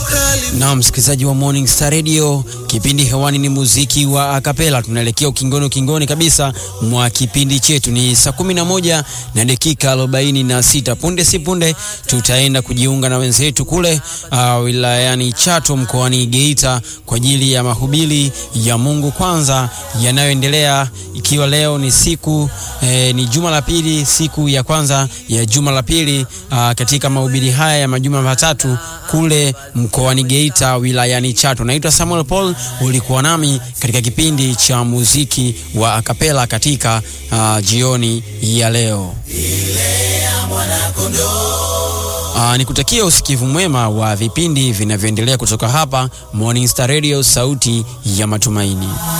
Na msikilizaji wa Morning Star Radio, kipindi hewani ni muziki wa akapela. Tunaelekea ukingoni ukingoni kabisa mwa kipindi chetu, ni saa kumi na moja na dakika arobaini na sita. Punde si punde tutaenda kujiunga na wenzetu kule uh, wilayani Chato mkoani Geita kwa ajili ya mahubiri ya Mungu kwanza yanayoendelea, ikiwa leo ni siku eh, ni juma la pili, siku ya kwanza ya juma la pili uh, katika mahubiri haya ya majuma matatu kule mkoani Geita wilayani Chato. Naitwa Samuel Paul, ulikuwa nami katika kipindi cha muziki wa akapela katika uh, jioni ya leo. Uh, nikutakia usikivu mwema wa vipindi vinavyoendelea kutoka hapa Morning Star Radio, sauti ya matumaini.